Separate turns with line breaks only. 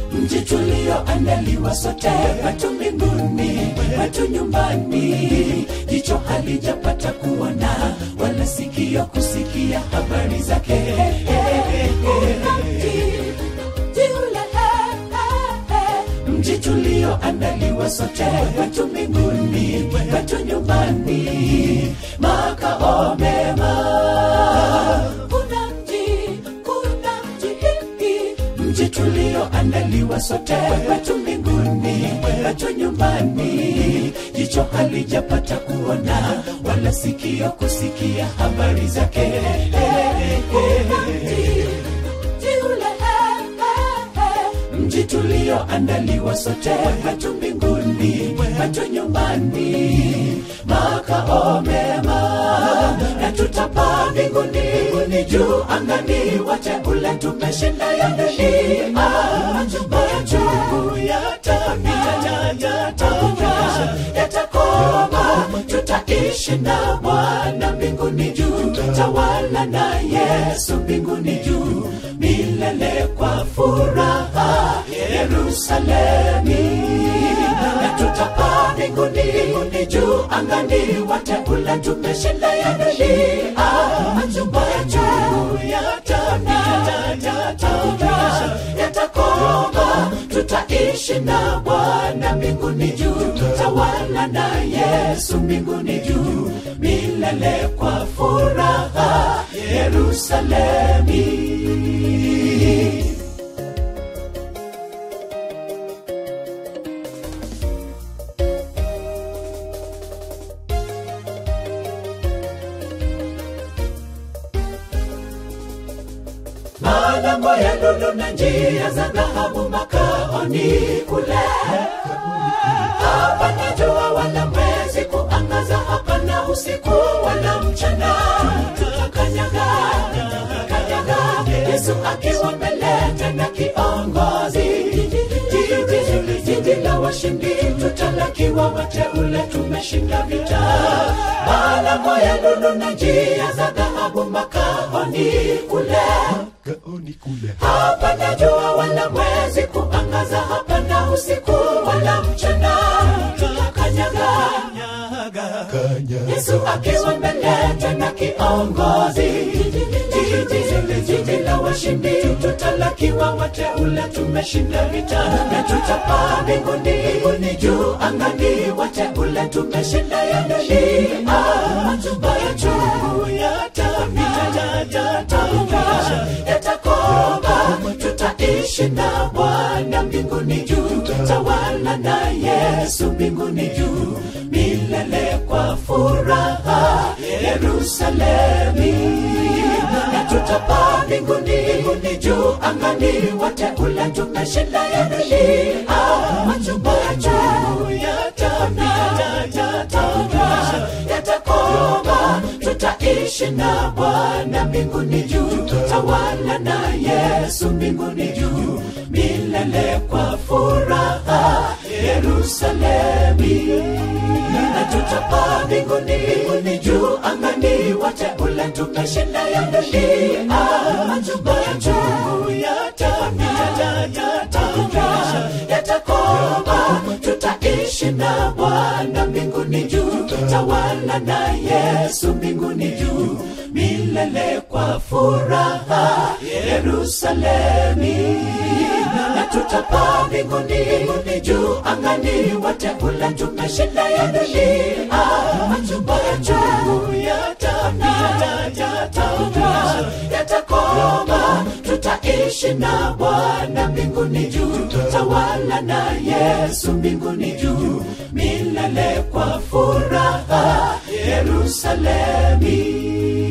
mji tulioandaliwa sote watu mbinguni watu nyumbani jicho halijapata kuona wala sikio kusikia habari zake mji tulioandaliwa sote watu mbinguni watu nyumbani makao mema kuna mji kuna mji mji tulioandaliwa sote watu mbinguni watu nyumbani jicho halijapata kuona wala sikio kusikia habari zake mji tulioandaliwa sote watu mbinguni watu nyumbani makao mema na tutapaa mbinguni mbinguni juu angani wateule tumeshinda ya dunia majungu yatapita yatakoma tutaishi na bwana mbinguni juu tawala na yesu mbinguni juu milele kwa furaha yerusalemi na tutapaa mbinguni mbinguni juu angani wateule tumeshinda ya dunia majumba ya juu yatapita yatakoma tutaishi na bwana mbinguni juu tawala na yesu mbinguni juu milele kwa furaha yerusalemi malango ya lulu na njia za dhahabu makaoni kule hapana jua wala mwezi kuangaza hapana usiku wala mchana tutakanyaga kanyaga yesu akiwa mbele tena kiongozi jiji jiji la washindi tutalakiwa wateule tumeshinda vita malango ya lulu na njia za dhahabu makaoni kule
gaoni kule
hapana jua wala mwezi kuangaza hapana usiku wala mchana tutakanyaga
kanya
yesu akiwa mbele tena kiongozi jiji jiji la washindi tutalakiwa wateule tumeshinda vita na tutapaa mbinguni mbinguni juu angani wateule tumeshinda ya dunia majumba ya juu yatapita yatakoma tutaishi na bwana mbinguni juu tawala na yesu mbinguni juu milele kwa furaha yerusalemi na tutapaa mbinguni mbinguni juu angani wateule tumeshinda ya dunia majumba ya juu yatapita yatakoma tutaishi na bwana mbinguni juu tawala na yesu mbinguni juu milele kwa furaha yerusalemi na tutapaa mbinguni mbinguni juu angani wateule tumeshinda ya dunia majumba ya juu yatapita yatakoma tutaishi na bwana mbinguni juu tawala na yesu mbinguni juu milele kwa furaha yerusalemi na tutapaa mbinguni mbinguni juu angani wateule tumeshinda ya dunia majumba ya juu yatapita yatakoma tutaishi na bwana mbinguni juu tawala na yesu mbinguni juu milele kwa furaha yerusalemi